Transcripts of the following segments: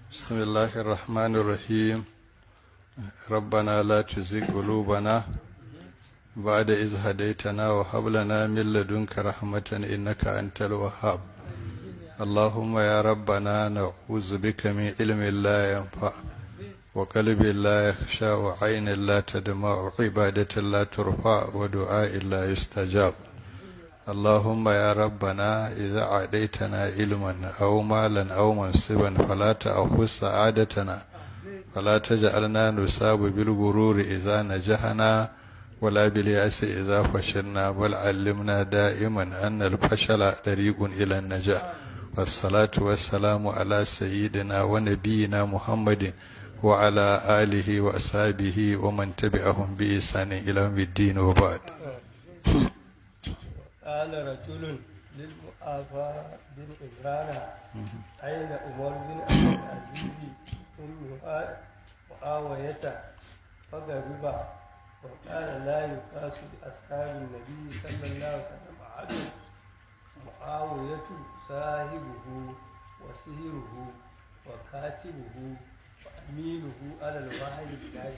بسم الله الرحمن الرحيم ربنا لا تزغ قلوبنا بعد إذ هديتنا وهب لنا من لدنك رحمة إنك أنت الوهاب اللهم يا ربنا نعوذ بك من علم لا ينفع وقلب لا يخشى وعين لا تدمع وعبادة لا ترفع ودعاء لا يستجاب اللهم يا ربنا إذا عديتنا علما أو مالا أو منصبا فلا تأخذ سعادتنا فلا تجعلنا نصاب بالغرور إذا نجحنا ولا باليأس إذا فشلنا بل علمنا دائما أن الفشل طريق إلى النجاح والصلاة والسلام على سيدنا ونبينا محمد وعلى آله وأصحابه ومن تبعهم بإحسان إلى يوم الدين وبعد قال رجل للمؤافى بن عمران أين عمر بن عبد العزيز أم معاوية فغضب وقال لا يقاس بأصحاب النبي صلى الله عليه وسلم أحد معاوية صاحبه وسهره وكاتبه وأمينه على الوحي بالله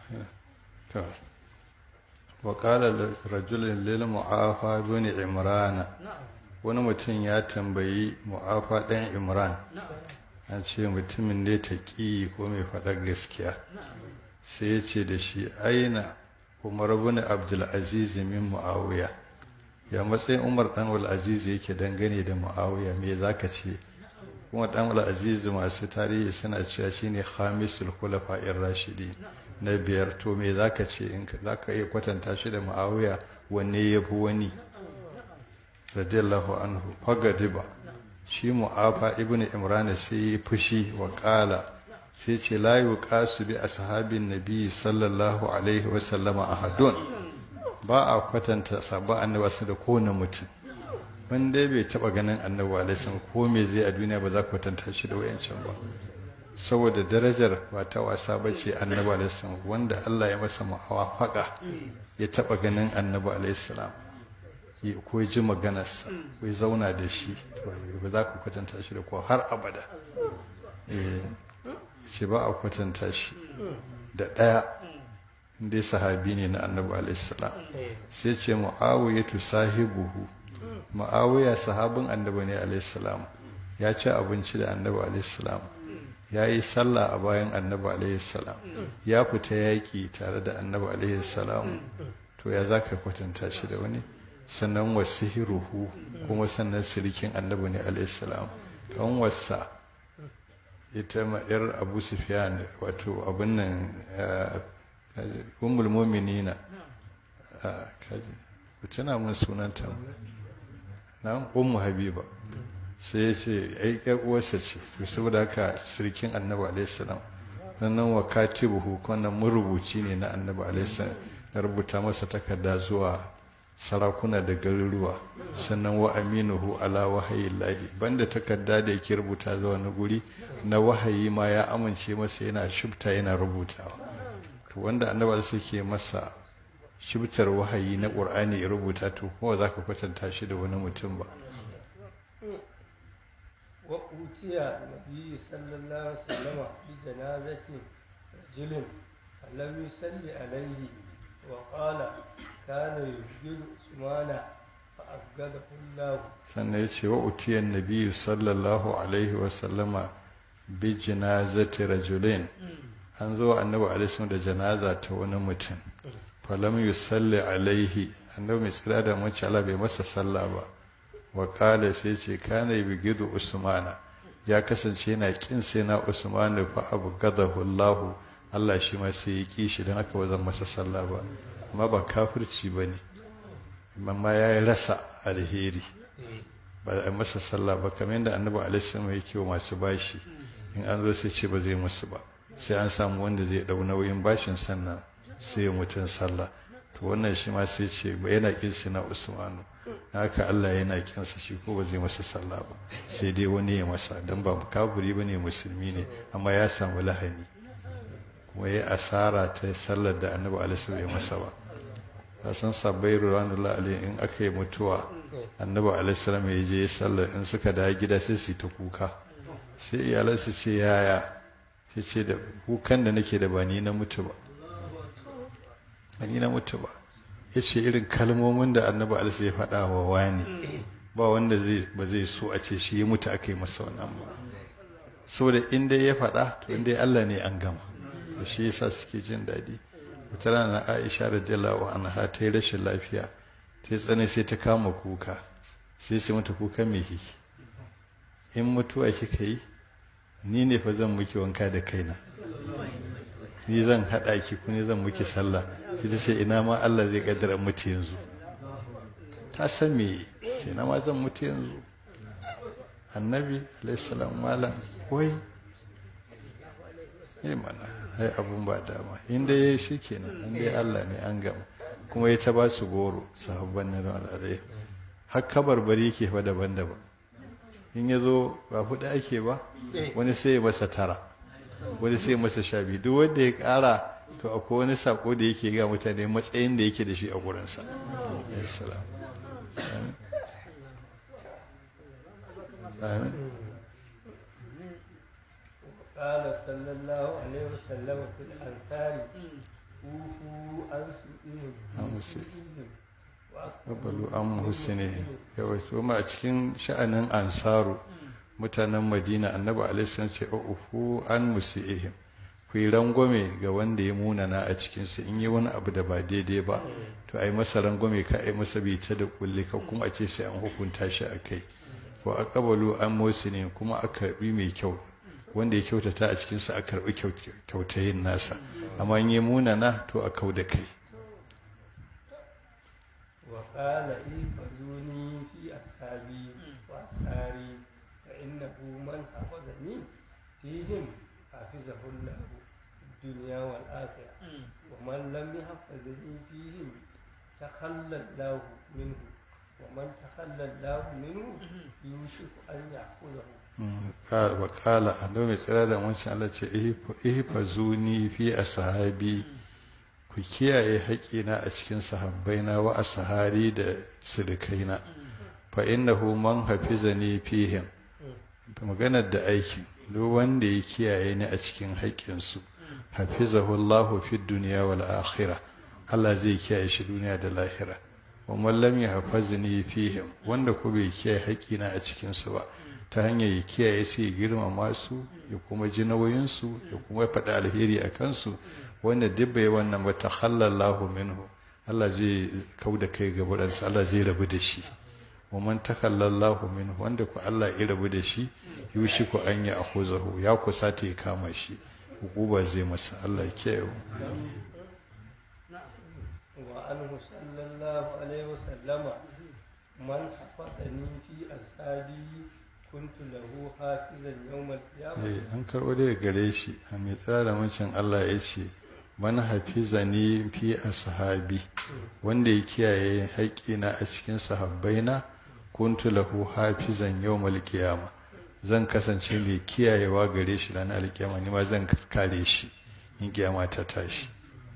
وقال رجل للمعافى بن عمران wani mutum ya tambayi mu'afa ɗan imran an ce mutumin ne ta ƙi ko mai faɗar gaskiya sai ya ce da shi aina umar bin abdulaziz min mu'awiya ya matsayin umar ɗan al'aziz yake dangane da mu'awiya me za ka ce kuma ɗan al'aziz masu tarihi suna cewa shine khamisul khulafa'ir rashidi na biyar to me za ka ce in za ka iya kwatanta shi da mu'awiya wanne ya fi wani radiyallahu anhu fagadiba shi mu'afa ibn imran sai ya fushi wa kala sai ce la yuqasu bi ashabin nabi sallallahu alaihi wa sallama ahadun ba a kwatanta sabon annabi su da kowane mutum wanda bai taba ganin annabi alaihi salam ko me zai a duniya ba za ka kwatanta shi da wayancan ba saboda darajar ba ta wasa ba ce annabi alaihi salam wanda Allah ya masa mu'awafaqa ya taba ganin annabi alaihi salam ko ji maganarsa ko zauna da shi ba za ku kwatanta shi da kuwa har abada ce ba a kwatanta shi da ɗaya inda sahabi ne na annabi alaihissalam sai ce mu'awiyatu sahibuhu mu'awiya sahabin annabi ne alaihissalam ya ci abinci da annabi alaihissalam ya yi sallah a bayan annabi alaihissalam ya fita yaƙi tare da annabi alaihissalam to ya za ka kwatanta shi da wani sannan wasihiruhu kuma sannan sirikin annabi ne alaihissalam kan wasa ita ma'yar abu sufyan wato abin nan ummul mu'minina kaji ku tuna mun sunanta na ummu habiba sai ya ce ai ƴar uwarsa ce to saboda haka sirikin annabi alaihissalam sannan wa katibuhu wannan marubuci ne na annabi alaihissalam ya rubuta masa takarda zuwa sarakuna da garuruwa sannan wa aminuhu ala wahayi lahi banda takarda da yake rubuta zuwa wani guri na wahayi ma ya amince masa yana shubta yana rubutawa to wanda annabawa suke masa shubtar wahayi na qur'ani ya rubuta to kuma za ka kwatanta shi da wani mutum ba wa utiya nabi sallallahu alaihi wasallam bi janazati rajulin lam yusalli alaihi wa qala kana yujiru usmana fa abgadahu Allah sannan ya ce wa utiyan nabi sallallahu alaihi wasallama bi janazati rajulin an zo annabi alaihi da janaza ta wani mutum falam yusalli alaihi annabi mai tsira da mace Allah bai masa sallah ba wa kala sai ce kana yugidu usmana ya kasance yana kin sai na usmanu fa abgadahu Allah Allah shi ma sai ya ki shi dan haka ba zan masa sallah ba amma ba kafirci ba ne amma ya yi rasa alheri ba a masa sallah ba kamar yadda annabi alaihi ya ke wa masu bashi in an zo sai ce ba zai musu ba sai an samu wanda zai dau nauyin bashin sannan sai mutum sallah to wannan shi ma sai ce ba yana kin na usmanu haka Allah yana kinsa shi ko ba zai masa sallah ba sai dai wani ya masa dan ba kafiri bane musulmi ne amma ya samu lahani kuma ya asara ta sallar da annabi alaihi ya masa ba ka san sabbai ruwanullah alaihi in aka yi mutuwa annabi alaihi ya je sallar in suka da gida sai su ta kuka sai iyalan su ce yaya ya ce da kukan da nake da ba ni na mutu ba ba ni na mutu ba ya ce irin kalmomin da annabi alisa ya faɗa wa wani ba wanda zai ba zai so a ce shi ya mutu aka yi masa wannan ba saboda in dai ya faɗa to in dai Allah ne an gama to shi yasa suke jin daɗi wata rana Aisha radiyallahu anha ta yi rashin lafiya ta yi tsane sai ta kama kuka sai sai mata kuka mai hiki in mutuwa kika yi ni ne fa zan muki wanka da kaina ni zan haɗa ki ku ne zan muki sallah sai ta ce ina ma Allah zai kaddara mutu yanzu ta san me ce na ma zan mutu yanzu annabi alaihissalam malam wai yi mana ai abun ba dama inda ya yi shi kenan inda Allah ne an gama kuma ya ta ba su goro sahabban na al'adai har kabarbari ke fa daban-daban in ya zo ba hudu ake ba wani sai ya masa tara wani sai ya masa sha biyu duk wanda ya kara to akwai wani sako da yake ga mutane matsayin da yake da shi a gurinsa alaihissalam amin قال صلى الله عليه وسلم في الأنصار كوفوا عن سوءهم عن سوءهم. Kabalu an husine yawai to ma a cikin sha'anin ansaru mutanen madina annabi alaihi ce ufu an musiihim ku yi rangwame ga wanda ya munana a cikinsu in yi wani abu da ba daidai ba to a yi masa rangwame ka a yi masa bita da kulli ka kuma a ce sai an hukunta shi a kai wa aqbalu an musine kuma a karbi mai kyau wanda ya kyautata a cikinsu a karbi kyautayin nasa amma in yi munana to a kau da kai وقال احفظوني في أصحابي وأساري فإنه من حفظني فيهم حفظه الله في الدنيا والآخرة ومن لم يحفظني فيهم تخلى الله منه ومن تخلى الله منه يوشك أن يأخذه wa kala annabi mai tsira da wancan Allah ce ihfazuni fi ashabi ku kiyaye haƙina a cikin sahabbaina wa ashari da sirikaina fa innahu man hafizani fihim maganar da aikin duk wanda ya kiyaye ni a cikin haƙƙinsu hafizahu Allah fi dunya wal akhirah Allah zai kiyaye shi duniya da lahira wa man lam yahfazni fihim wanda ko bai kiyaye haƙƙina a cikin su ba ta hanyar ya kiyaye su ya girmama su ya kuma ji nauyinsu ya kuma faɗi alheri a kansu wanda duk bai wannan ba ta halallahu minhu Allah zai kau da kai gabaransa Allah zai rabu da shi wa man takallallahu minhu wanda ku Allah ya rabu da shi yushi ku an ya akhuzahu ya kusa ta ya kama shi hukuba zai masa Allah ya kiyaye وعنه صلى الله عليه وسلم من حفظني في أصحابي كنت له حافظا يوم القيامة Eh, an karɓo daga gare shi a mai tsara wancan Allah ya ce man hafizani fi ashabi wanda ya kiyaye haƙƙina a cikin sahabbaina kuntu lahu hafizan yawmal qiyama zan kasance mai kiyayewa gare shi ranar alkiyama ni ma zan kare shi in kiyama ta tashi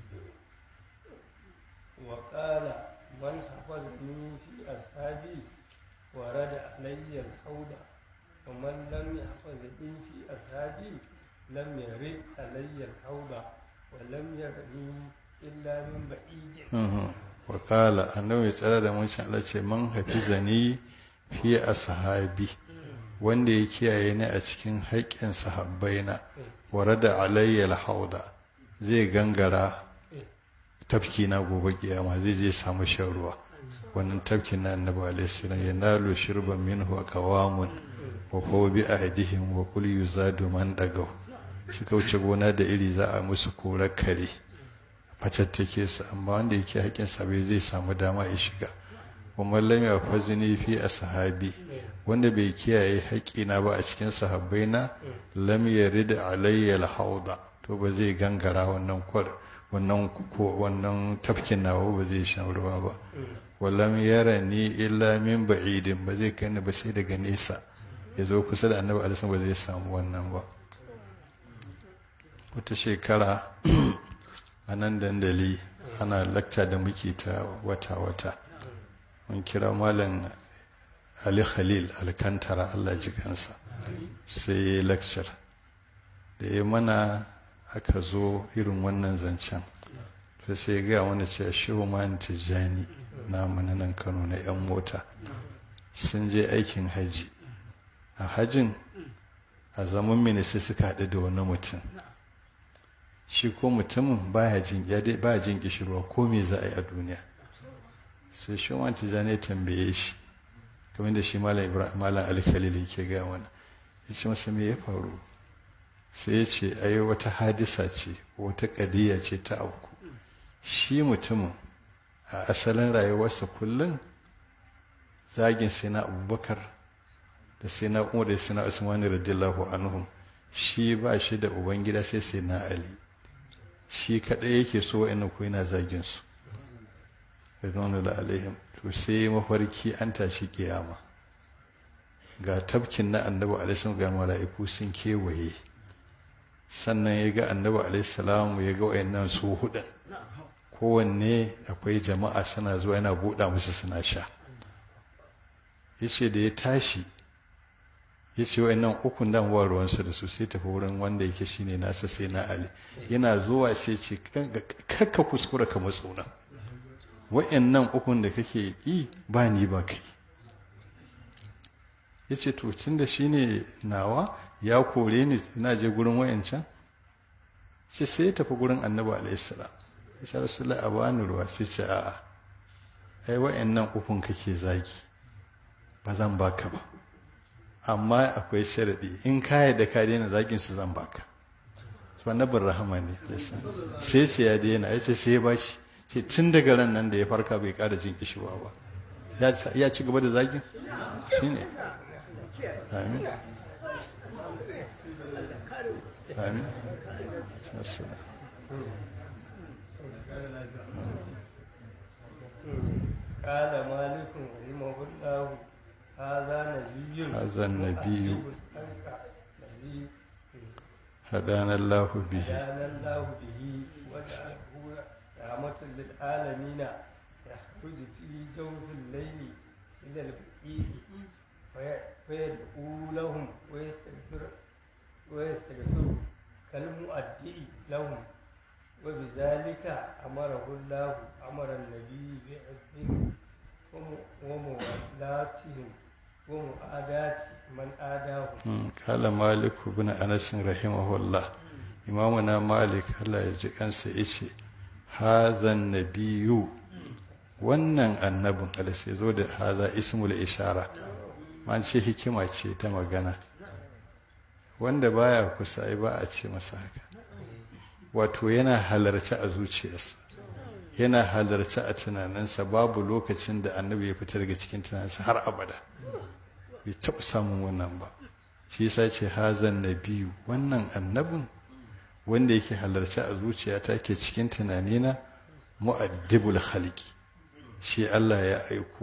وقال من حفظني في أصحابي ورد علي الحوض ومن لم يحفظني في أصحابي لم يرد علي الحوض ولم يرني إلا من بعيد wakala annabi mai tsara da wancan Allah ce man hafizani fi ashabi wanda ya kiyaye ni a cikin haƙƙin sahabbaina warada alayya alhauda zai gangara tafki na gobe kiyama zai je samu shan ruwa wannan tafki na annabi alaihi salam yanalu shirban minhu aqwamun wa huwa bi ahdihim wa qul yuzadu man dagaw suka wuce gona da iri za a musu korar kare fatattake su amma wanda yake haƙƙin sa bai zai samu dama ya shiga wa mallam ya fazini fi ashabi wanda bai kiyaye haƙƙina ba a cikin sahabbaina lam yarid alayya alhauda to ba zai gangara wannan kwar wannan ko wannan tafkin nawa ba zai shan ruwa ba wallam yarani illa min ba'idin ba zai kai ni ba sai daga nesa ya zo kusa da annabi alisan ba zai samu wannan ba wata shekara a nan dandali ana lakta da muke ta wata-wata mun kira malam ali khalil alkantara allah ji kansa sai ya yi lakcar da ya mana aka zo irin wannan zancen to sai ya gaya wani cewa shehu man tijjani na nan kano na 'yan mota sun je aikin haji a hajin a zaman mini sai suka haɗu da wani mutum shi ko mutumin baya jin baya jin kishirwa ko me za a yi a duniya sai shi man tijjani ya tambaye shi kamar da shi malam ibrahim malam alkhalil yake gaya mana ya ce masa me ya faru sai ya ce ai wata hadisa ce wata kadiya ce ta auku shi mutumin a asalin rayuwarsa kullum zagin sai na abubakar da sai na umar da sai na usmani radiyallahu anhum shi ba shi da ubangida sai sai na ali shi kaɗai yake so wa'annan ko yana zagin su radiyallahu alaihim to sai mafarki an tashi kiyama ga tafkin na annabi alaihi ga mala'iku sun kewaye sannan ya ga annabi alaihi ya ga wayannan su hudun kowanne akwai jama'a suna zuwa yana buɗa musu suna sha yace da ya tashi ya ce wayannan ukun dan ba ruwansa da su sai tafi wurin wanda yake shine nasa sai na ali yana zuwa sai ce kakka kuskura ka matsuna wayannan ukun da kake yi ba ni ba kai ya ce to tun da shi ne nawa ya kore ni na je gurin wayancan sai sai ya tafi gurin annabi alaihissalam ya ce rasulullah a bani ruwa sai ce a'a ai wayannan ukun kake zagi ba zan baka ba amma akwai sharadi in ka da ka daina zagin su zan baka su annabin rahama ne sai ce ya daina ya ce sai ya bashi ce tun daga ran nan da ya farka bai kara jin kishiwa ba ya ci gaba da zagin shine amin amin قال مالك رحمه الله هذا نبي هذا النبي الذي هدانا الله به هدانا الله به وجعله رحمة للعالمين يخرج في جوف الليل إلى البقيع فيدعو لهم ويستغفر ويستغفر كالمؤدئ لهم وبذلك أمره الله أمر النبي بعبدهم ومولاتهم ومؤادات من آداهم قال مالك بن أنس رحمه الله إمامنا مالك الله يجزيك أنسى إيشي هذا النبي wannan annabin alasai zo da haza ismul ishara man ce hikima ce ta magana wanda baya kusa ai ba a ce masa haka wato yana halarci a zuciyarsa yana halarci a tunaninsa babu lokacin da annabi ya fita daga cikin tunaninsa har abada bai taɓa samun wannan ba shi yasa ce hazan nabiyu wannan annabin wanda yake halarci a zuciyata ke cikin tunanina mu'addibul khaliqi shi Allah ya aiko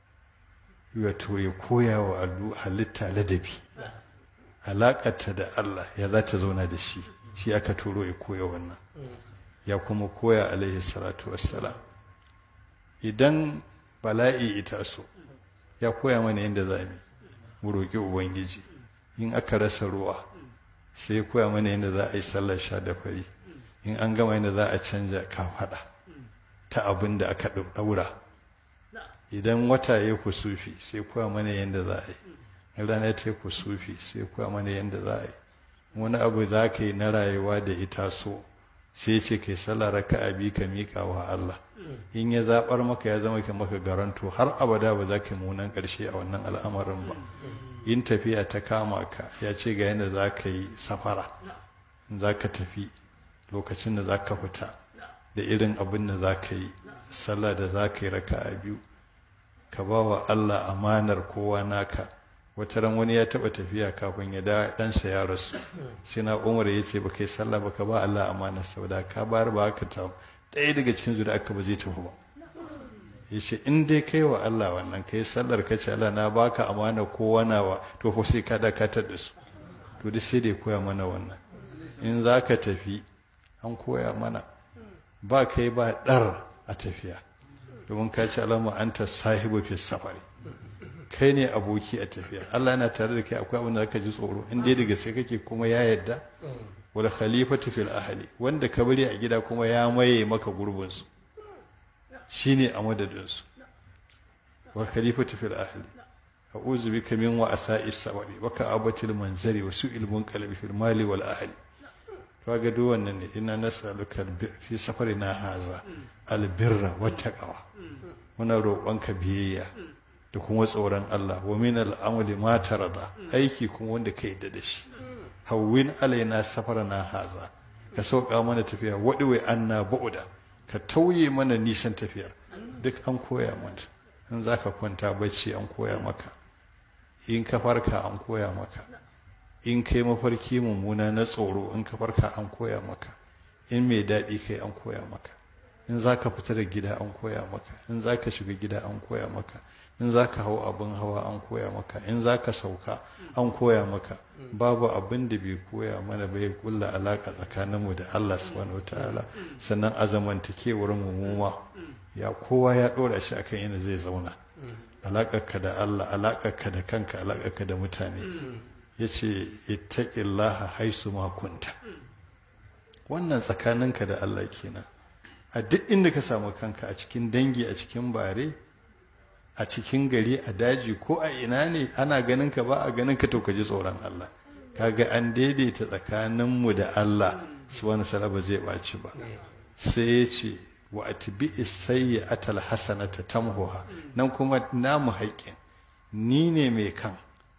wato ya koya wa halitta ladabi alaƙarta da Allah ya za ta zauna da shi shi aka turo ya koya wannan ya kuma koya alaihi salatu wassalam idan bala'i ita so ya koya mana yadda za mu roƙi ubangiji in aka rasa ruwa sai ya koya mana yadda za a yi sallar sha da fari in an gama yadda za a canja kafaɗa ta abin da aka ɗaura idan wata ya kusufi sai koya mana yadda za a yi in rana ta kusufi sai koya mana yadda za a yi wani abu za ka yi na rayuwa da ita so sai ce kai sallah raka'a bi ka miƙa wa Allah in ya zaɓar maka ya zama ka maka garanto har abada ba za ka yi munan ƙarshe a wannan al'amarin ba in tafiya ta kama ka ya ce ga yadda za ka yi safara za ka tafi lokacin da za ka fita da irin abin da za ka yi sallah da za ka yi raka'a biyu ka ba wa Allah amanar kowa naka wata ran wani ya taba tafiya kafin ya da ɗansa ya rasu sai na umar ya ce baka yi sallah baka ba Allah amanar saboda ka bayar ba ka ta ɗaya daga cikin zuwa aka ba zai tafi ba ya ce in dai kai wa Allah wannan kai sallar ka ce Allah na baka amana kowa nawa to ko sai ka dakatar da su to duk sai dai koya mana wannan in za ka tafi an koya mana ba kai ba ɗar a tafiya domin ka ce alama anta sahibu fi safari kai ne aboki a tafiya Allah yana tare da kai akwai abin da zaka ji tsoro in dai daga sai kake kuma ya yadda wal khalifatu fil ahli wanda ka bari a gida kuma ya maye maka gurbin su shine a madadin su wal khalifatu fil ahli a'udhu bika min wa'sa'i sabri wa ka'abatil manzari wa su'il munqalabi fil mali wal ahli kaga duk wannan ne ina nas'aluka fi safarina haza albirra wattaqwa muna roƙonka biyayya da kuma tsoron Allah wa min al'amali ma tarada aiki kuma wanda ka yadda da shi hawwin alaina safarana haza ka sauka mana tafiya wadiwai anna ba'uda ka tauye mana nisan tafiyar duk an koya mana in zaka kwanta bacci an koya maka in ka farka an koya maka in kai mafarki mummuna na tsoro in ka farka an koya maka in mai daɗi kai an koya maka in za ka fita da gida an koya maka in za ka shiga gida an koya maka in za ka hau abin hawa an koya maka in za ka sauka an koya maka babu abin da bai koya mana bai kulla alaƙa tsakaninmu da Allah subhanahu wataala sannan a zamantakewar mu ma ya kowa ya ɗora shi akan yana zai zauna alaƙarka da Allah alaƙarka da kanka alaƙarka da mutane ya ce ittaqillaha haisu ma kunta wannan tsakaninka da Allah kenan a duk inda ka samu kanka a cikin dangi a cikin bare a cikin gari a daji ko a ina ne ana ganin ka ba a ganin ka to ka ji tsoron Allah kaga an daidaita tsakaninmu da Allah subhanahu wa ba zai ɓaci ba sai ya ce wa atbi'is sayyi'atal hasanata tamhuha nan kuma namu haƙƙin ni ne mai kan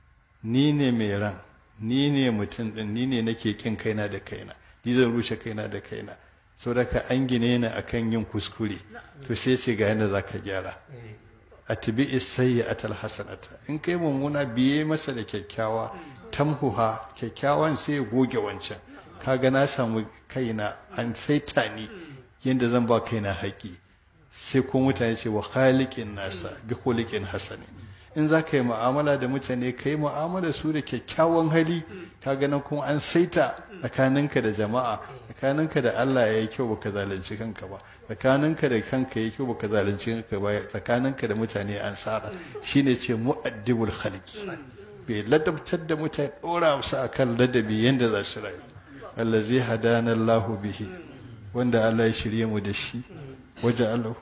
ni ne mai ran ni ne mutum din ni ne nake kin kaina da kaina ni zan rushe kaina da kaina saboda ka an gine ni akan yin kuskure to sai ce ga yadda zaka gyara atbi sayyi'atal hasanata in kai mummuna biye masa da kyakkyawa tamhuha kyakkyawan sai ya goge wancan kaga na samu kaina an saita ni yadda zan ba kaina haƙi sai ko mutane ce wa khaliqin nasa bi khuliqin hasani in za ka yi mu'amala da mutane ka yi mu'amala su da kyakkyawan hali ka ganin kuma an saita tsakaninka da jama'a tsakaninka da Allah ya yi kyau baka zalunci kanka ba tsakaninka da kanka ya yi kyau baka zalunci kanka ba tsakaninka da mutane an sara shine ce mu'addibul khalqi bai ladabtar da mutane dora su akan ladabi yanda za su rayu allazi hadana Allahu bihi wanda Allah ya shirye mu da shi waje Allah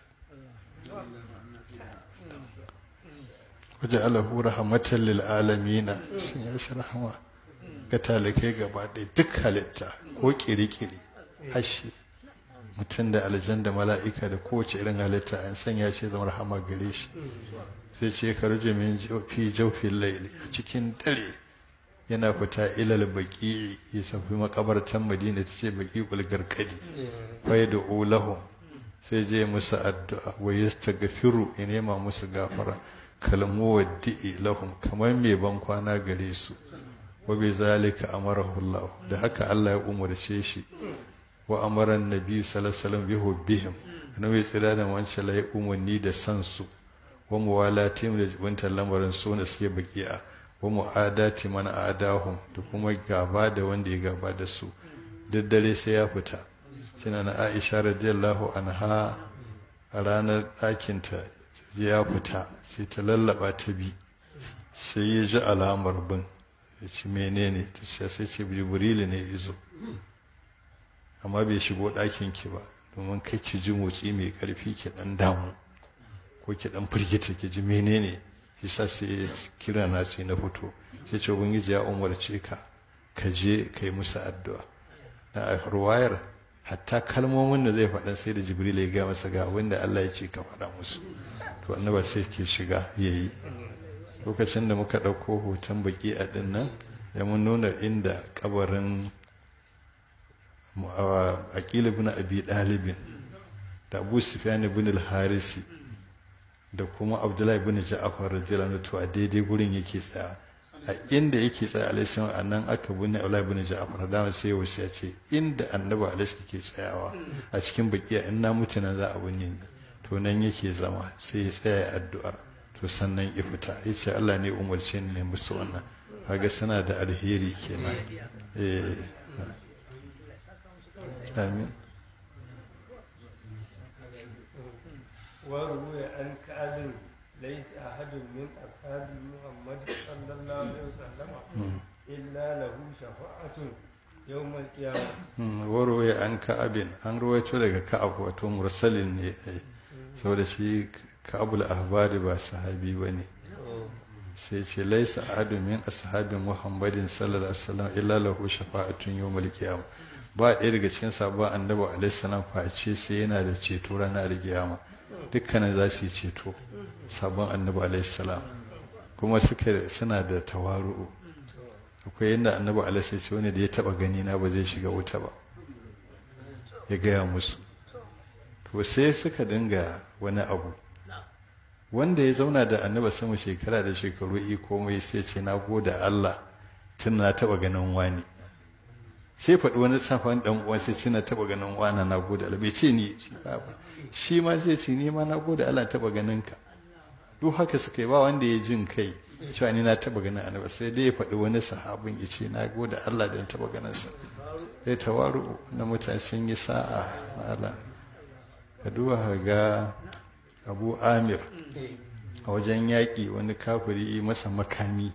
waje alahu rahmatan lil alamina sun ya shi rahama ga talakai gaba ɗaya duk halitta ko kirikiri hashi mutum da aljan da mala'ika da kowace irin halitta an sanya shi zama rahama gare shi sai ce ka ruje min fi jaufin laili a cikin dare yana fita ilal baki ya safi makabartan madina ta ce baki ulgarkadi fa da ulahum sai je musu addu'a wa yastaghfiru ya nema musu gafara kalmu waddi'i lahum kamar mai ban kwana gare su wa bi zalika amarahu Allah da haka Allah ya umarce shi wa amara annabi sallallahu alaihi wasallam bi hubbihim annabi tsira da wancan la umarni da san su wa muwalatim da jibintar lamarin su da suke baki'a wa mu'adati man adahum da kuma gaba da wanda ya gaba da su duk dare sai ya fita kina na Aisha radiyallahu anha a ranar ɗakinta ya fita sai ta lallaba ta bi sai ya ji alamar bin ya ci menene ta ce sai ce jibrilu ne izo amma bai shigo ɗakin ki ba domin kai ki ji motsi mai ƙarfi ki ɗan damu ko ki ɗan firgita ki ji menene shi sa sai kira na ce na fito sai ce ubangiji ya umarce ka ka je ka yi musu addu'a na ruwayar hatta kalmomin da zai faɗa sai da jibril ya gaya masa ga wanda Allah ya ce ka faɗa musu to annaba sai ke shiga ya yi lokacin da muka ɗauko hoton baki a ɗin nan ya mun nuna inda kabarin aƙila bin abi ɗalibin da abu sufyan bin al-harisi da kuma abdullahi bin ja'afar radiyallahu to a daidai gurin yake tsaya a inda yake tsaya alaihi a nan aka binne abdullahi bin ja'afar da sai wasu ya ce inda annabi alaihi ke tsayawa a cikin bakiya in na mutu nan za a binne ni to nan yake zama sai ya tsaya addu'ar to sannan ya fita ya ce Allah ne umarce ni ne musu wannan kaga suna da alheri kenan eh amin وروي عن كعب ليس أحد من أصحاب محمد صلى الله عليه وسلم إلا له شفاعة يوم القيامة warwaye an ka'abin an ruwaito daga ka'ab wato mursalin ne ai saboda shi ka'abul ahbari ba sahabi ba ne sai ce laisa ahadun min ashabin muhammadin sallallahu alaihi wasallam illa lahu shafa'atun yawmal qiyamah ba ɗaya daga cikin sabon annabi alaihi salam face sai yana da ceto ranar kiyama dukkanin za su yi ceto sabon annabi alaihi salam kuma suka suna da tawaru'u akwai yadda annabi alaihi ce wani da ya taba gani na ba zai shiga wuta ba ya gaya musu to sai suka dinga wani abu wanda ya zauna da annabi sama shekara da shekaru i komai sai ce na goda Allah tun na taba ganin wani sai faɗi wani safan dan uwan sai ce na taba ganin wani na goda Allah bai ce ni shi ma zai ce ni ma na goda Allah taba ganin ka duk haka suka yi ba wanda ya jin kai cewa ni na taba ganin annabi sai dai ya faɗi wani sahabin ya ce na goda Allah da na taba ganin sa sai tawaru na mutane sun yi sa'a malam ka duba ka ga abu amir a wajen yaƙi wani kafiri yi masa makami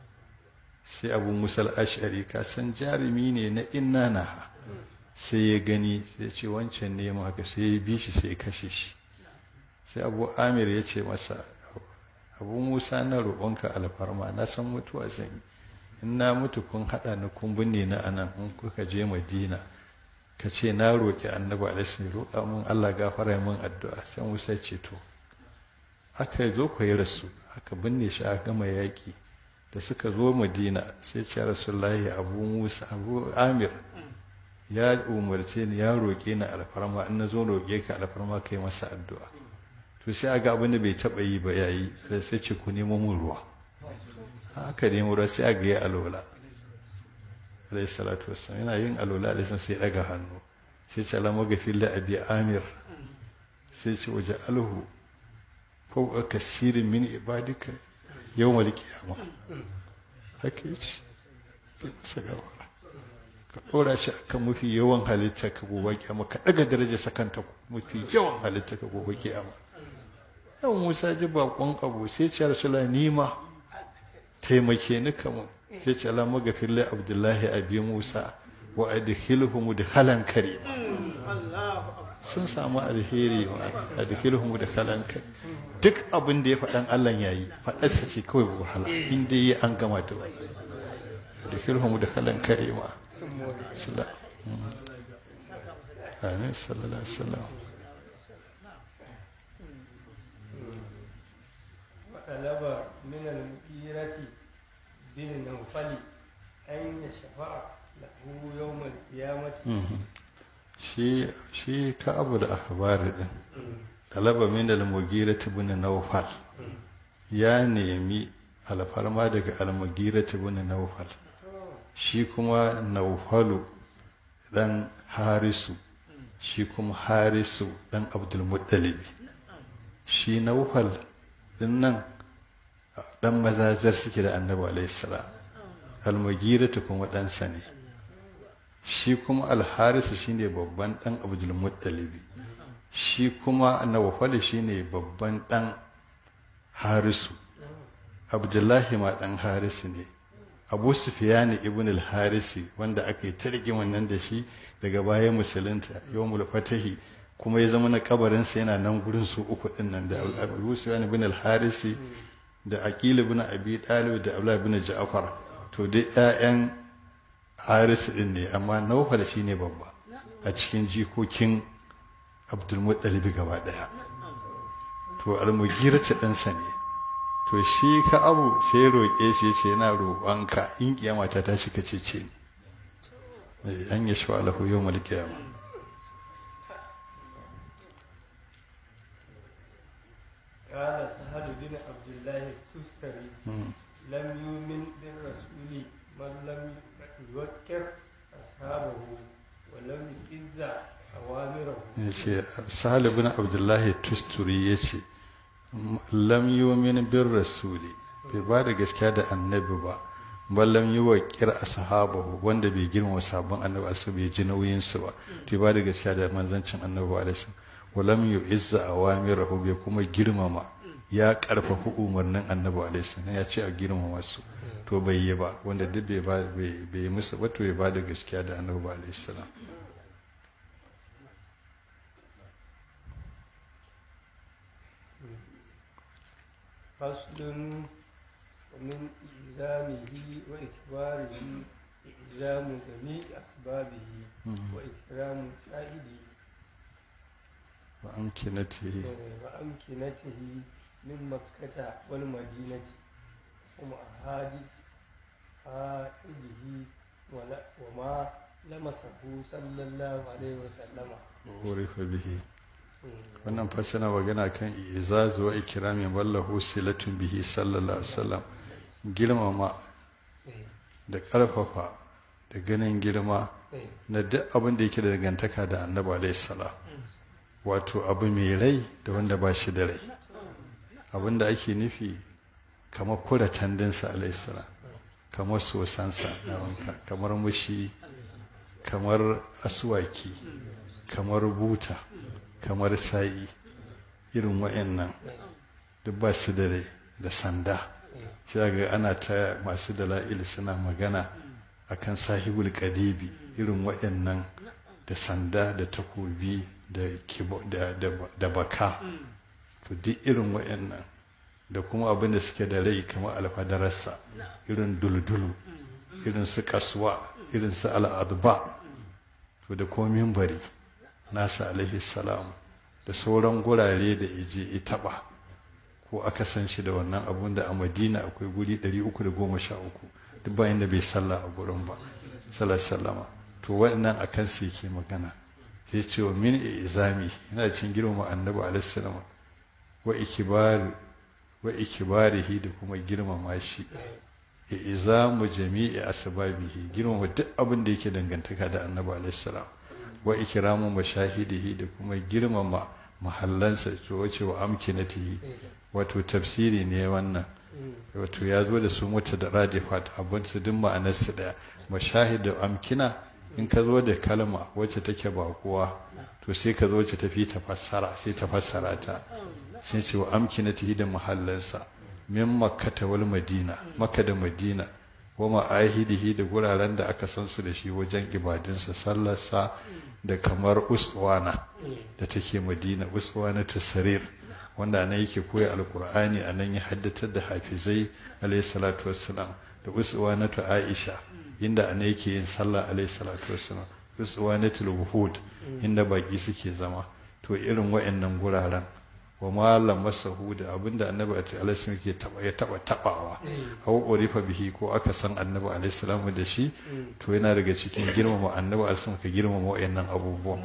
sai abu musal ash'ari ka san jarumi ne na inna na sai ya gani sai ce wancan ne mu haka sai ya bi shi sai ya kashe shi sai abu amir ya ce masa abu musa na roƙonka alfarma na san mutuwa zan yi in na mutu kun haɗa ni kun binne na anan in kuka je madina ka ce na roƙi annabi alaihi roƙa mun Allah gafara mun addu'a sai Musa ce to aka zo ku yi rasu aka binne shi a gama yaƙi da suka zo Madina sai ce Rasulullahi Abu Musa Abu Amir ya umarce ni ya roƙe ni alfarma in na zo roƙe ka alfarma kai masa addu'a to sai aga abin da bai taɓa yi ba yayi sai ce ku nemo mun ruwa aka nemo ruwa sai aga ya alola alayhi salatu wassalam yana yin alola alayhi sai daga hannu sai ce alamu gafin da abi amir sai ce waje alhu fauka kasirin min ibadika yau mal kiyama haka yi ce kai masa gawara ka ɗora shi akan mafi yawan halitta ka gobe kiyama ka ɗaga daraja sakanta mafi yawan halitta ka gobe kiyama yau musa ji bakon abu sai ce rasula nima taimake ni kamun sai ce ala magafin lai abdullahi abi musa wa adkhilhu mudkhalan karim sun samu alheri wa adkhilhu mudkhalan karim duk abin da ya faɗan Allah yayi faɗarsa ce kawai wahala in dai yi an gama da wani adkhilhu mudkhalan karima sallallahu amin sallallahu alaihi wasallam طلب من المغيرة بن نوفل أن يشفع له يوم القيامة shi shi ka abu da akhbari din talaba min al-mughira ibn nawfal ya nemi alfarma daga al-mughira ibn nawfal shi kuma nawfalu dan harisu shi kuma harisu dan abdul muttalib shi nawfal din nan dan mazajar suke da annabi alaihi salam al-mughira kuma ɗansa ne shi kuma alharisu shine babban dan abdul muttalibi shi kuma nawfal shine babban dan harisu abdullahi ma dan harisu ne abu sufiyani ibn al-harisi wanda aka yi tarki wannan da shi daga bayan musulunta yawmul fatahi kuma ya zama na kabarinsa yana nan gurin su uku din nan da abu sufiyani ibn al-harisi da aqil ibn abi talib da abdullah ibn ja'far to dai ƴaƴan harisu din ne amma naufal shi ne babba a cikin jikokin abdulmuttalibi gaba daya to almugirata ɗansa ne to shi ka abu sai roƙe shi ce yana roƙonka in kiyama ta tashi ka cece ni an yi shi alahu yau mal kiyama قال سهل بن عبد الله التستري لم يؤمن بالرسول من لم يوكر أصحابه ولم يئذ أوامره yace sahal ibn abdullahi tusturi yace lam yumin bir rasuli bai ba da gaskiya da annabi ba bal lam yuwaqqir ashabahu wanda bai girma sabon annabi asu bai ji nauyin su ba to ba da gaskiya da manzancin annabi alaihi wa lam yu'izza awamirahu bai kuma girmama ya karfafa umarnin annabi alaihi ya ce a girmama su to bai yi ba wanda duk bai ba bai musu ba to ya ba da gaskiya da annabi alaihi salam فصل ومن إلزامه وإكباره إلزام جميع أسبابه وإكرام شاهده وأمكنته وأمكنته من مكة والمدينة ومعهاد عائده وما لمسه صلى الله عليه وسلم urifa bihi wannan fasana magana kan izazu wa ikrami wallahu silatun bihi sallallahu alaihi wasallam girmama da karfafa da ganin girma na duk abin da yake da dangantaka da annabi alaihi salam wato abu mai rai da wanda ba shi da rai abin da ake nufi kamar kura tandinsa alaihi salam kamar sosansa na wanka kamar mushi kamar aswaki kamar buta kamar sa'i irin wa'annan duk ba su da rai da sanda shi ga ana ta masu dala'il suna magana akan sahibul kadibi irin wa'annan da sanda da takobi da baka to duk irin wa'annan da kuma abin da suke da rai kamar alfadararsa irin duldulu irin su kasuwa irin su al'adba to da komin bari nasa alaihi salam da sauran gurare da ije ya taba ko aka san shi da wannan abun da a madina akwai guri 313 duk bayan da bai sallah a gurin ba sallama to wannan a kansu yake magana sai ce wa min izami yana cin girma annabi alaihi salam wa ikibari wa ikibarihi da kuma girmama shi ya izamu jami'i asbabihi girmama duk abin da yake dangantaka da annabi alaihi salam wa ikramu mashahidihi da kuma girmama mahallansa to wace wa amkinatihi wato tafsiri ne wannan wato ya zo da su mutu da radifat abin su duk ma'anar su daya mashahid da amkina in ka zo da kalma wacce take bakuwa to sai ka zo wacce tafi ta fassara sai ta fassara ta sai ce wa amkinatihi da mahallansa min makkata wal madina makka da madina wa ma'ahidihi da guraren da aka san su da shi wajen ibadinsa sallarsa da kamar uswana da take madina uswana ta sarir wanda nan yake koya alkur'ani a nan ya haddatar da hafizai alayhi salatu wassalam da uswana ta aisha inda ana yake yin sallah alayhi salatu wassalam uswana ta wuhud inda baki suke zama to irin wa'annan guraren wa malam masahu da abinda annabi alaihi salam ke taba ya taba tabawa aw urifa bihi ko aka san annabi alaihi salam da shi to yana daga cikin girmama annabi alaihi salam ka girmama wayannan abubuwan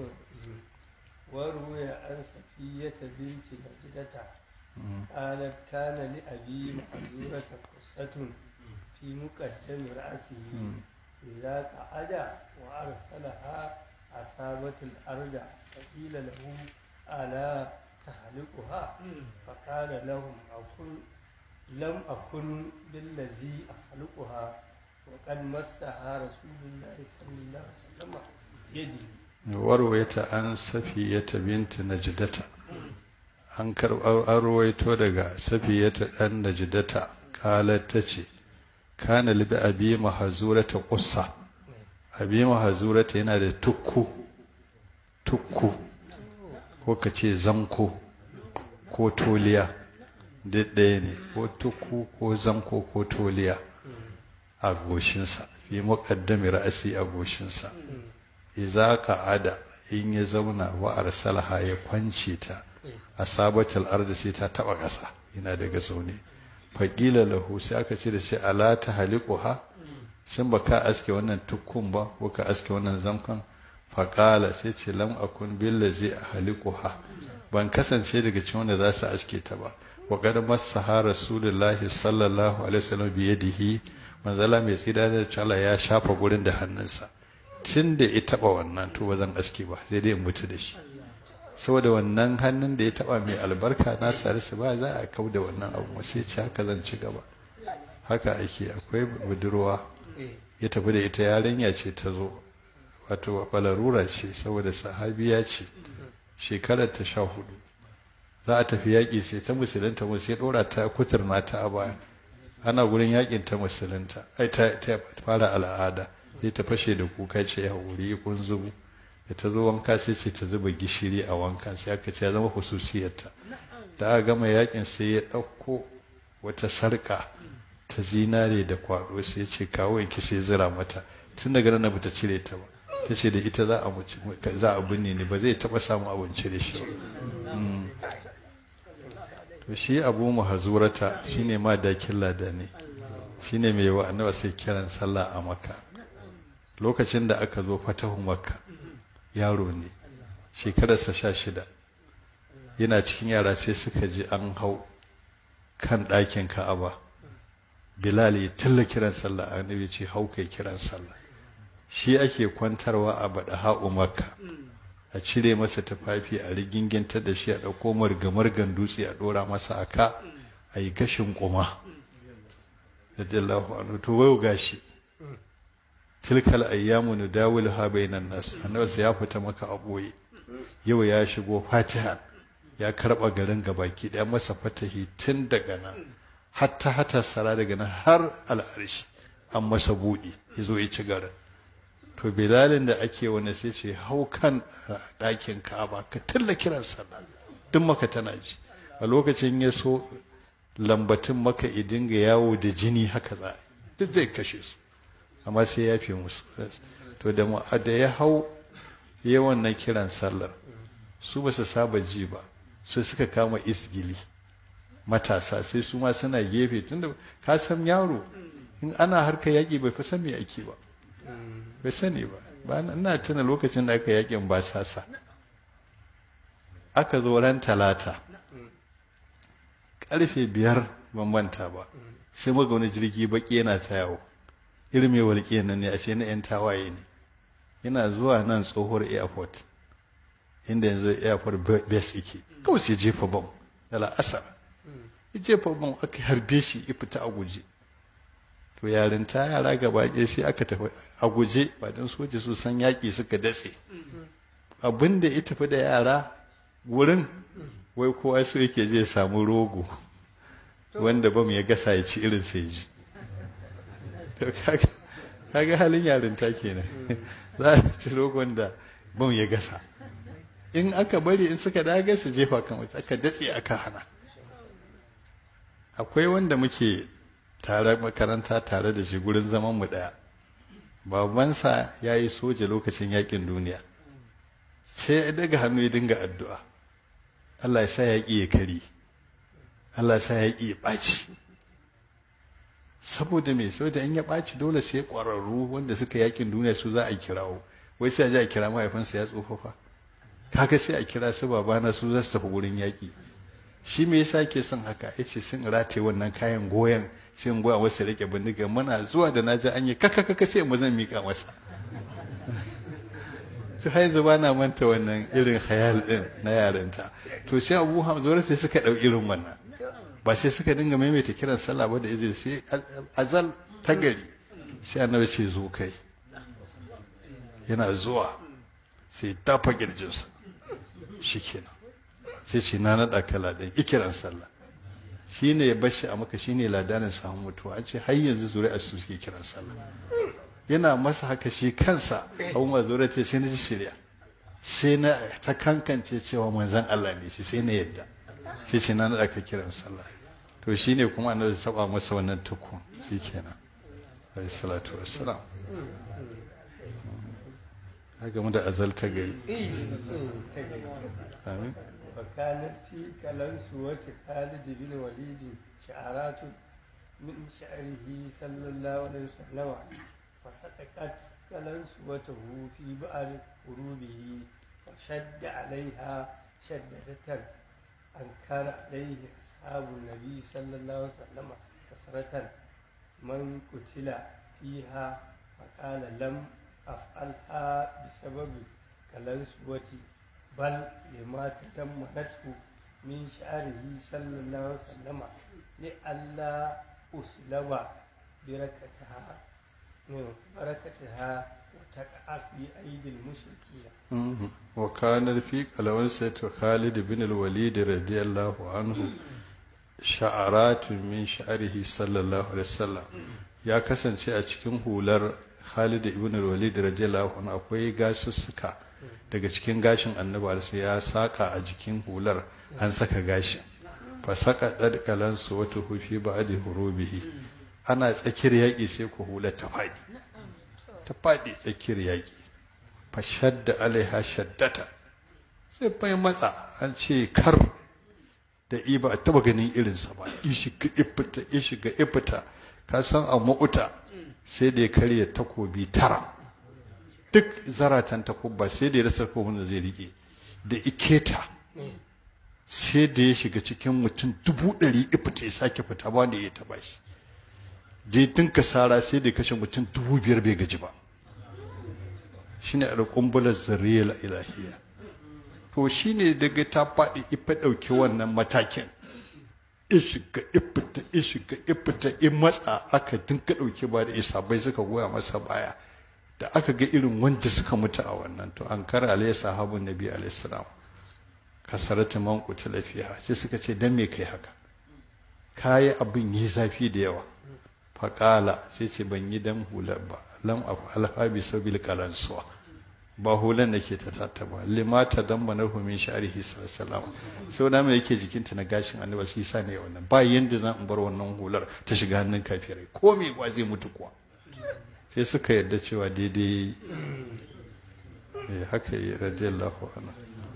وروي عن صفية بنت نجدة قالت كان لأبي محزورة قصة في مقدم رأسه إذا قعد وأرسلها أصابت الأرض فقيل له ألا تهلكها فقال لهم أكن لم أكن بالذي أخلقها وقد مسها رسول الله صلى الله عليه وسلم يدي warwaita an safiyata binti najdata an karɓar an ruwaito daga safiyata ɗan najdata ƙalar ta ce kana libi abi mahazurata ƙussa abi mahazurata yana da tukku tukku ko ka ce zanko ko toliya duk ɗaya ne ko tukku ko zanko ko toliya a goshinsa fi muƙaddami ra'asi a goshinsa iza ada in ya zauna wa arsalaha ya kwance ta a sabatul ardi sai ta taba ƙasa yana daga zaune faƙila lahu sai aka ce da shi ala ta haliquha shin ba ka aske wannan tukkun ba ko ka aske wannan zankon faƙala sai ce lam akun billazi haliquha ban kasance daga cikin wanda za su aske ta ba wa qad massaha rasulullahi sallallahu alaihi wasallam bi yadihi manzala mai tsida da Allah ya shafa gurin da hannunsa tun da ya taba wannan to ba zan aske ba sai dai in mutu da shi saboda wannan hannun da ya taba mai albarka na sarisu ba za a kau da wannan abu sai ce haka zan ci gaba haka ake akwai budurwa ya tafi da ita yarinya ce ta zo wato balarura ce saboda sahabiya ce shekarar ta sha hudu za a tafi yaƙi sai ta musulunta mu sai ɗora ta kuturna ta a baya ana gurin yaƙin ta musulunta ai ta fara al'ada sai ta fashe da kuka ce ya wuri kun zubu da ta zo wanka sai ce ta zuba gishiri a wanka sai aka ce ya zama hususiyarta da aka gama yaƙin sai ya ɗauko wata sarƙa ta zinare da kwaɗo sai ya ce kawo yanki sai zira mata tun daga nan bata cire ta ba ta ce da ita za a za a binne ni ba zai taɓa samun abinci da shi ba to shi abu muhazurata shine ma dakin ladani shine mai wa annaba sai kiran sallah a makka lokacin da aka zo fatahu makka yaro ne shekararsa sha shida yana cikin yara sai suka ji an hau kan ɗakin ka'aba bilal ya talla kiran sallah annabi ce hau kai kiran sallah shi ake kwantarwa a baɗa ha'u makka a cire masa tufafi a riginginta da shi a ɗauko margamargan dutse a ɗora masa a ka a yi gashin ƙuma radiyallahu anhu to wayo gashi tilkal ayyamu nudawil ha bainan nas annabi ya fita maka a ɓoye yau ya shigo fatiha ya karɓa garin gabaki ɗaya masa fatahi tun daga nan hatta hata sara daga nan har al'arshi an masa buɗi ya zo ya ci garin to bilalin da ake wani sai ce hau kan ɗakin ka'aba ka tilla kiran sallah duk maka tana ji a lokacin ya so lambatun maka i dinga yawo da jini haka za duk zai kashe su amma sai ya fi musu to da da ya hau yawan na kiran sallar su ba su saba ji ba su suka kama isgili matasa sai su ma suna gefe tunda ka san yaro in ana harka yaƙi bai fi san me ake ba bai sani ba ba ina tuna lokacin da aka yakin basasa aka zo ran talata karfe biyar ban manta ba sai muga wani jirgi baki yana ta yawo irin mai walƙiya nan ne ashe na 'yan tawaye ne yana zuwa nan tsohuwar airport inda yanzu airport base yake kawai sai jefa bam da la'asar ya jefa bam aka harbe shi ya fita a guje to yarinta yara gaba ɗaya sai aka tafi a guje ba don soja su san yaƙi suka datse abin da ya tafi da yara wurin wai kowa so yake zai samu rogo wanda bam ya gasa ya ci irin sai ji to kaga halin yarinta kenan za a ci rogon da bam ya gasa in aka bari in suka daga su jefa kan wata aka datse aka hana akwai wanda muke tare makaranta tare da shi gurin zaman mu daya babansa ya yi soja lokacin yakin duniya sai ya daga hannu ya dinga addu'a Allah ya sa yaƙi ya kari Allah ya sa yaƙi ya ɓaci saboda me saboda in ya ɓaci dole sai ƙwararru wanda suka yakin duniya su za a kirawo wai sai a ji a kira mahaifinsa ya tsofafa kaga sai a kira su babana su za su tafi gurin yaƙi shi me yasa ke son haka yace sun rataye wannan kayan goyon sai in goya masa rike bindiga muna zuwa da naji an yi kaka kaka sai mu zan mika masa to har yanzu ba na manta wannan irin khayal din na yarinta to sai Abu Hamza sai suka dau irin wannan ba sai suka dinga maimaita kiran sallah ba da izini sai azal ta gari sai annabi ce zo kai yana zuwa sai tafa kirjinsa shikenan sai ce na naɗa ka ladan ikiran sallah shi ne ya bashi a maka shi ne ladanin samun mutuwa an ce har yanzu zuri'a su suke kiran sallah yana masa haka shi kansa abu ma zuri'a ce sai na ji shirya sai na ta kankance cewa manzan Allah ne shi sai na yadda sai ce na naɗa ka kiran sallah to shi ne kuma annabi saba masa wannan tukun shi kenan alayhi salatu wassalam ya gamu da azalta gari amin وكانت في كلنسوة خالد بن وليد شعرات من شعره صلى الله عليه وسلم فصدقت كلنسوته في بعض قلوبه وشد عليها شدة أنكر عليه أصحاب النبي صلى الله عليه وسلم كثرة من قتل فيها فقال لم أفعلها بسبب كلنسوتي بل لما تضمنته من شعره صلى الله عليه وسلم لئلا أسلب بركتها بركتها وتقع في أيدي المشركين wa kanar fi kalawan sayyid khalid bin al-walid radiyallahu anhu sha'aratun min sha'rihi sallallahu alaihi wasallam ya kasance a cikin hular Khalid ibn al-Walid radiyallahu anhu akwai gasussuka daga cikin gashin annabi alaihi ya saka a jikin hular an saka gashi fa saka dadkalan su wata hufi ba'di hurubihi ana tsakiyar yaki sai ku hular ta fadi ta fadi tsakiyar yaki fa shadda alaiha shaddata sai bai matsa an ce kar da iba a taba ganin irinsa ba ishiga ifita ishiga ifita ka san a ma'uta sai da ya karya takobi tara duk zaratan takobba sai da ya rasa takobin da zai rike da iketa sai da ya shiga cikin mutum dubu ɗari ifita ya sake fita ba wanda ya taba shi je dinka sara sai da ya kashe mutum dubu biyar bai gaji ba shine alƙumbular zariyar ilahiyya to shine daga ta faɗi ifa ɗauki wannan matakin ishiga ifita ishiga ifita in matsa aka dinka ɗauki ba da isabai suka goya masa baya da aka ga irin wanda suka mutu a wannan to an kara alayhi sahabun nabi alayhi salam kasaratu man qutila fiha sai suka ce dan me kai haka kayi abin yi zafi da yawa faƙala sai ce ban yi dan hular ba lam af'alha bi sabil qalansuwa ba hulan da ke ta tata ba limata dan banar min sha'rihi sallallahu sau da mai yake jikinta na gashin annabi shi sa ne wannan ba yanda zan in bar wannan hular ta shiga hannun kafirai ko me ba zai mutu kuwa sai suka yarda cewa daidai eh haka yi radiyallahu anhu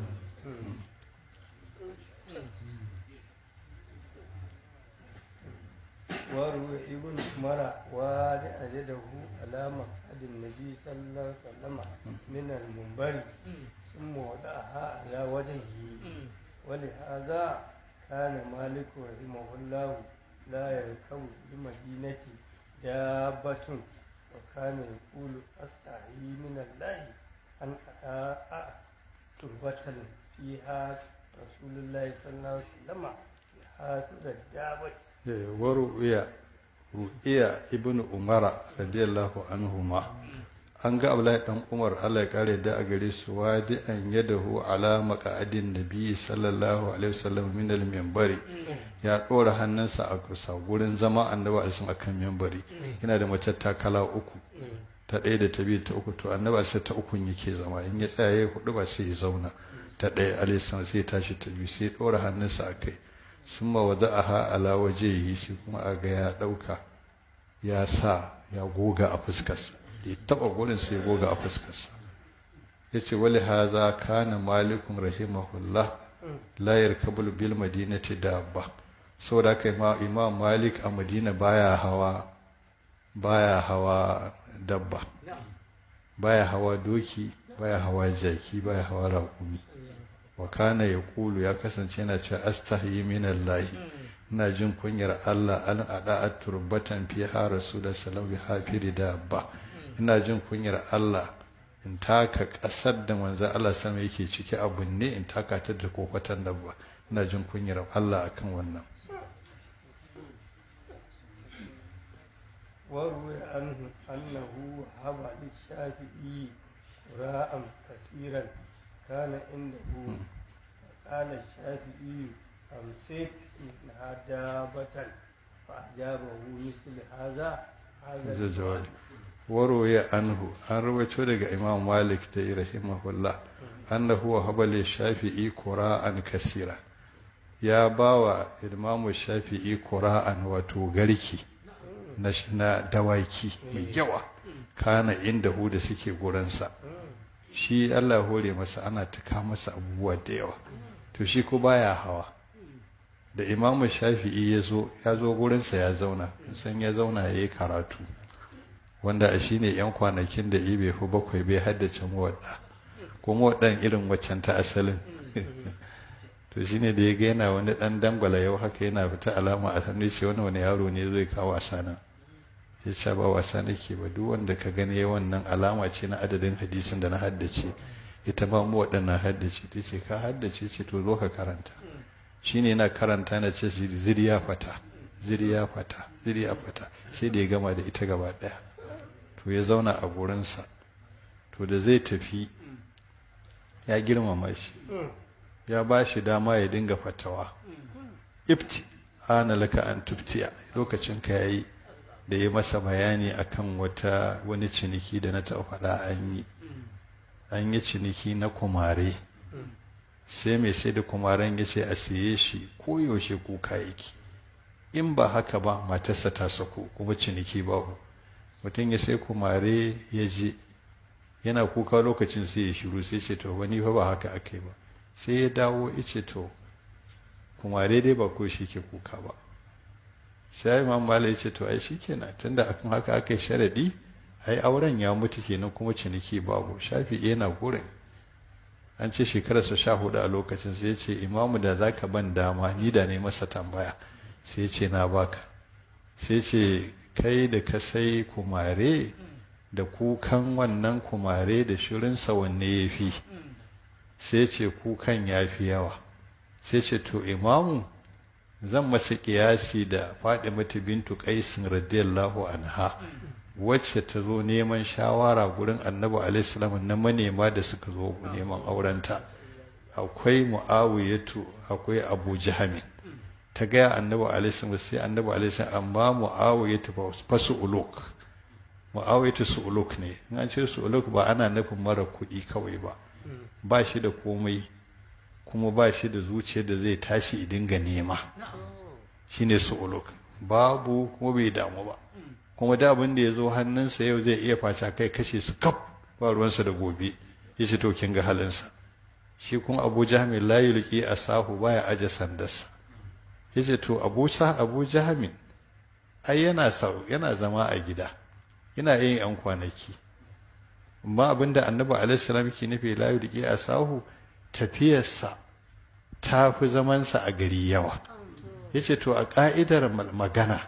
وروي ابن عمر وادع يده على مقعد النبي صلى الله عليه وسلم من المنبر ثم وضعها على وجهه ولهذا كان مالك رحمه الله لا يركب بالمدينة دابة وكان يقول أستحي من الله أن أداء تربة فيها رسول الله صلى الله عليه وسلم بحافظ الدابة waru'iya ru'iya ibnu umara radiyallahu anhuma an ga abdullahi dan umar Allah ya kare da a gare su wadi an yadahu ala maqadin nabi sallallahu alaihi wasallam min al minbari ya dora hannunsa a kusa gurin zama annabi alaihi akan minbari yana da matattakala uku ta ɗaya da ta biyu ta uku to annabi alaihi ta ukun yake zama in ya tsaya ya hudu ba sai ya zauna ta ɗaya alaihi sai ya tashi ta biyu sai ya dora hannunsa a kai sun mawada'aha ala wajehi sai kuma a ga ya ɗauka ya sa ya goga a fuskarsa da ya taɓa gurin sai goga a fuskarsa ya ce wali haza kana malikun rahimahullah la yarkabul bil madinati dabba saboda kai ma imam malik a madina baya hawa baya hawa dabba baya hawa doki baya hawa jaki baya hawa raƙumi wa kana ya kulu ya kasance yana cewa astahi minallahi ina jin kunyar Allah an ada turbatan fi ha rasulullah sallallahu alaihi dabba ina jin kunyar Allah in taka kasar da manzon Allah sama yake ciki abu ne in taka ta da kofatan dabba ina jin kunyar Allah akan wannan وروي عنه أنه وهب للشافعي قراء كثيرا كان عنده فقال الشافعي أمسك منها دابة فأجابه مثل هذا هذا الجواب وروي عنه أن رويته daga Imam Malik da rahimahullah annahu wahaba li Shafi'i qura'an kasira ya bawa Imam Shafi'i qura'an wato garki na dawaki mai yawa kana inda hu da suke gurinsa shi Allah hore masa ana taka masa abubuwa da yawa to shi ko baya hawa da imamu shafi'i ya zo ya zo gurinsa ya zauna san ya zauna ya yi karatu wanda a shine yan kwanakin da ibe fi bakwai bai haddace mawaɗa ko mawaɗan irin waccan ta asalin to shine da ya ga yana wani ɗan dangwala yau haka yana fita alama a hannu ce wani wani yaro ne zai kawo wasa nan ya ce ba wasa nake ba duk wanda ka gani wannan alama ce na adadin hadisin da na haddace ita ba mu waɗannan haddace ta ce ka haddace ce to zo ka karanta shine yana karanta na ce ziriya fata ziriya fata ziriya fata sai da ya gama da ita gaba ɗaya to ya zauna a gurinsa to da zai tafi ya girmama shi ya ba shi dama ya dinga fatawa ifti ana laka an tuftiya lokacin ka yayi da ya masa bayani akan wata wani ciniki da na taɓa faɗa an yi an yi ciniki na kumare sai mai sai da kumaren ya ce a siye shi koyaushe kuka yake in ba haka ba matarsa ta sako kuma ciniki babu mutum ya sai kumare ya je yana kuka lokacin sai ya shiru sai ce to wani fa ba haka aka yi ba sai ya dawo ya ce to kumare dai ba ko shi ke kuka ba sai imam malik ya ce to ai shikenan tunda akan haka aka yi sharadi ai auren ya mutu kenan kuma ciniki babu shafi yana gurin an ce shekararsa sha hudu a lokacin sai ya ce imamu da zaka ban dama ni da ne masa tambaya sai ya ce na baka sai ce kai da ka sai kumare da kukan wannan kumare da shirinsa wanne ya fi sai ce kukan ya fi yawa sai ce to imamu zan masa kiyasi da faɗi mata bintu qaisin radiyallahu anha wacce ta zo neman shawara gurin annabi alaihissalam na manema da suka zo neman aurenta akwai mu'awiyatu akwai abu jahami ta gaya annabi alaihissalam sai annabi alaihissalam amma mu'awiyatu fa su'uluk mu'awiyatu su'uluk ne in an ce su'uluk ba ana nufin mara kuɗi kawai ba ba shi da komai kuma ba shi da zuciya da zai tashi dinga nema shine su'uluk babu kuma bai damu ba kuma da abin da ya zo hannunsa yau zai iya faca kai kashe su kaf ba ruwansa da gobe ya ce to kin ga halinsa shi kuma abu jahamin la yulqi asahu baya aje sandarsa ya ce to abu sa abu jahamin ai yana sau yana zama a gida yana yin yan kwanaki amma abin da annabi alaihi salam ke nufi la yulqi asahu tafiyarsa ta fi zamansa a gari yawa ya ce to a ka'idar magana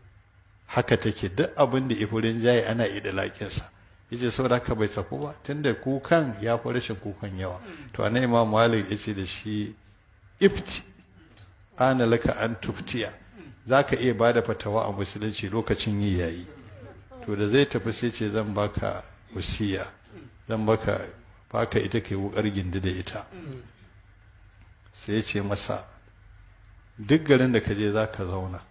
haka take duk abin da ifurin jayi ana ida laƙinsa yace saboda haka bai tsafu ba tunda kukan ya fi rashin kukan yawa to anan imam malik yace da shi ifti ana laka an tuftiya zaka iya bada fatawa a musulunci lokacin yi yayi to da zai tafi sai ce zan baka wasiya zan baka baka ita kai wukar gindi da ita sai ya ce masa duk garin da ka je za ka zauna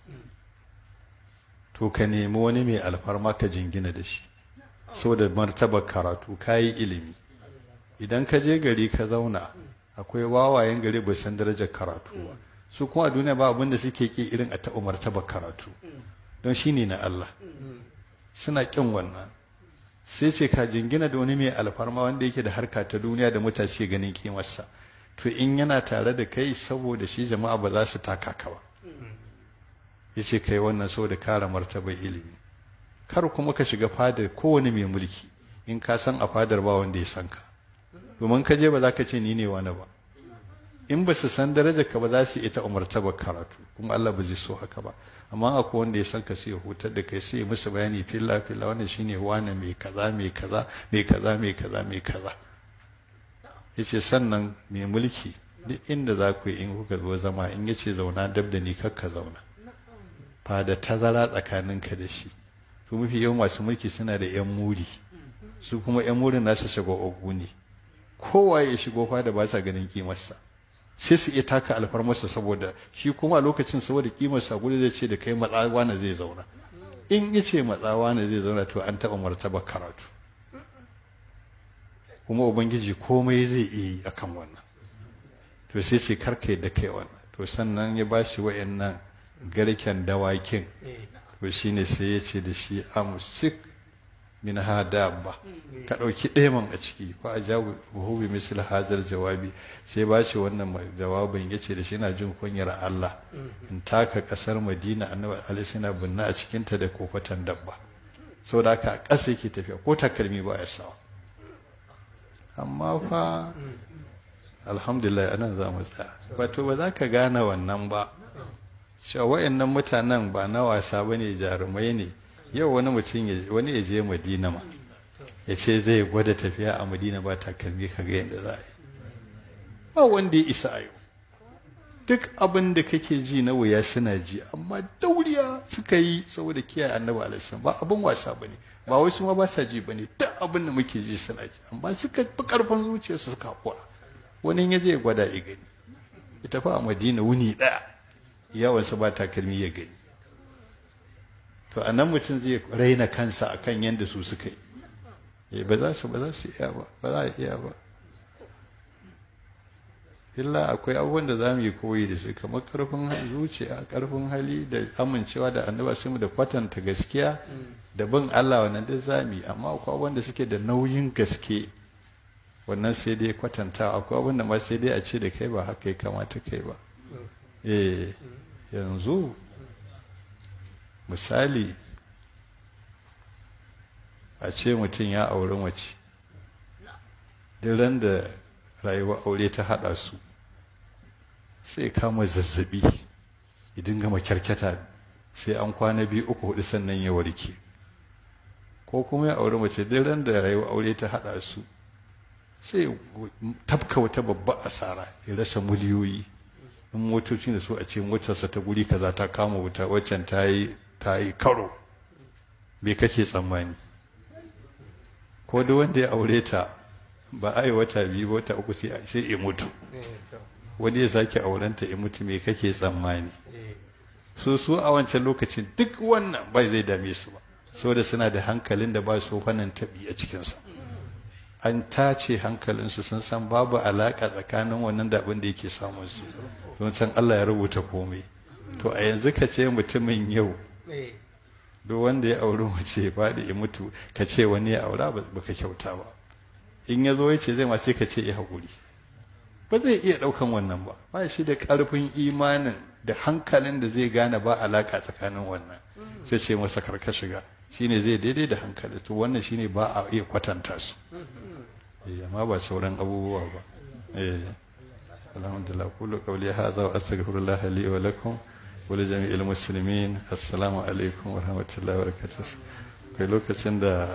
to ka nemi wani mai alfarma ka jingina da shi so da martabar karatu ka yi ilimi idan ka je gari ka zauna akwai wawayen gari bai san darajar karatu ba su kuma a duniya ba abin da suke ki irin a taɓa martabar karatu don shi ne na Allah suna ƙin wannan sai ce ka jingina da wani mai alfarma wanda yake da harka ta duniya da mutace ganin kimarsa to in yana tare da kai saboda shi jama'a ba za su taka ka ba ya ce kai wannan saboda kare martabar ilimi kar kuma ka shiga fadar kowane mai mulki in ka san a fadar ba wanda ya san ka domin ka je ba za ka ce ni ne wani ba in ba su san darajar ka ba za su ita martabar karatu kuma Allah ba zai so haka ba amma akwai wanda ya san ka sai ya hutar da kai sai ya musu bayani filla filla wannan shine wani mai kaza mai kaza mai kaza mai kaza mai kaza yace sannan mai mulki duk inda za ku yi in kuka zo zama in yace zauna dab da ni kakka zauna fa da tazara tsakaninka da shi to mafi yawan masu mulki suna da yan muri su kuma yan murin nasu shigo ogu ne kowa ya shigo fa da ba sa ganin kimarsa sai su iya taka alfarmarsa saboda shi kuma a lokacin saboda kimarsa gudu zai ce da kai matsawa na zai zauna in ya ce matsawa na zai zauna to an taɓa martaba karatu kuma ubangiji komai zai iya yi akan wannan to sai ce karka da kai wannan to sannan ya ba shi wa'annan garken dawakin to shine sai ya ce da shi amsik min ha dabba ka ɗauki ɗeman a ciki fa a jawo buhu bi misal hazar jawabi sai ba shi wannan jawabin ya ce da shi na jin kunyar Allah in taka ƙasar Madina annabi alaihi na binna a cikinta da kofatan dabba saboda haka a ƙasa yake tafiya ko takalmi ba ya sawa amma fa alhamdulillah anan za mu tsaya wato ba za ka gane wannan ba cewa wayannan mutanen ba na wasa bane jarumai ne yau wani mutum wani ya je madina ma ya ce zai gwada tafiya a madina ba takalmi ka ga yadda za a yi ba wanda ya isa a yau duk abin da kake ji na wuya suna ji amma dauriya suka yi saboda kiyaye annabi alaihi ba abin wasa bane ba wai su ma ba sa ji bane duk abin da muke ji suna ji amma suka fi karfin zuciyarsu suka hakura wani ya je gwada ya gani ita fa a madina wuni ɗaya yawansa ba takalmi ya gani to a nan mutum zai raina kansa akan yadda su suka yi ba za su ba za su iya ba ba za a iya ba illa akwai abubuwan da za mu yi koyi da su kamar karfin zuciya karfin hali da amincewa da annaba sai mu da kwatanta gaskiya da bin Allah wannan duk za mu yi amma akwai abubuwan da suke da nauyin gaske wannan sai dai kwatanta akwai abubuwan da ma sai dai a ce da kai ba haka ya kamata kai ba eh yanzu misali a ce mutum ya auri mace duk ran da rayuwar aure ta haɗa su sai kama zazzabi idan gama kyarkyata sai an kwana biyu uku hudu sannan ya warke ko kuma ya auri mace duk ran da rayuwar aure ta haɗa su sai tafka wata babba asara ya rasa miliyoyi in motocin da su a ce motarsa ta guri kaza ta kama wuta waccan ta yi ta yi karo me kake tsammani ko da wanda ya aure ta ba a yi wata biyu wata uku sai sai ya mutu wani ya sake aurenta ya mutu me kake tsammani su su a wancan lokacin duk wannan bai zai dame su ba saboda suna da hankalin da ba su wannan tabi a cikinsa an tace hankalinsu sun san babu alaka tsakanin wannan da abin da yake samun su don san Allah ya rubuta komai to a yanzu ka ce mutumin yau duk wanda ya auri mace ya faɗi ya mutu ka ce wani ya aura ba ka kyauta ba in ya zo ya ce zai ma sai ka ce ya haƙuri ba zai iya ɗaukan wannan ba ba shi da ƙarfin imanin da hankalin da zai gane ba alaƙa tsakanin wannan sai ce masa karka shiga shine zai daidai da hankali to wannan shine ba a iya kwatanta su amma ba sauran abubuwa ba eh alhamdulillah kullu qawli hadha wa astaghfirullah li wa lakum wa li jami'il muslimin assalamu alaikum wa rahmatullahi wa barakatuh kai lokacin da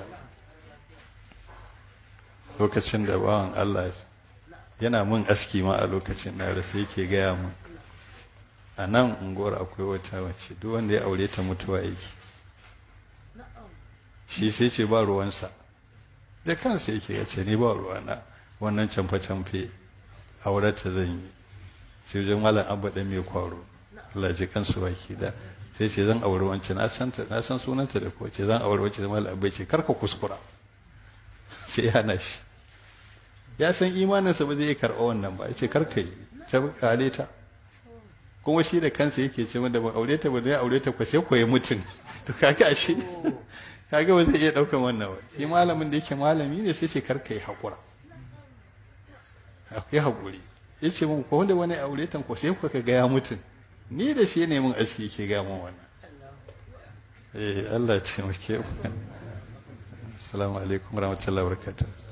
lokacin da bawan Allah yana mun aski ma a lokacin na rasa yake gaya mun a nan unguwar akwai wata mace duk wanda ya aure ta mutuwa yake shi sai ce ba ruwansa da kansa yake ya ce ni ba ruwana wannan camfe-camfe aurata zan yi sai wajen malam abba ɗan mai kwaro Allah ji kansu baki da sai ce zan aure wance na san na san sunanta da ko ce zan aure wance malam abba ce karka kuskura sai ya na shi ya san imaninsa ba zai iya karɓa wannan ba ya ce karka yi ta kale ta kuma shi da kansa yake ce da ba aure ta ba zai aure ta ko sai koyi mutum to kaga shi kaga ba zai iya ɗaukan wannan ba shi malamin da yake malami ne sai ce karka yi haƙura akwai haƙuri ya ce mun ko wanda wani aure tan ko sai kuka ga ya mutum ni da shi ne mun aski ke ga mun wannan eh Allah ya taimake mu assalamu alaikum warahmatullahi wabarakatuh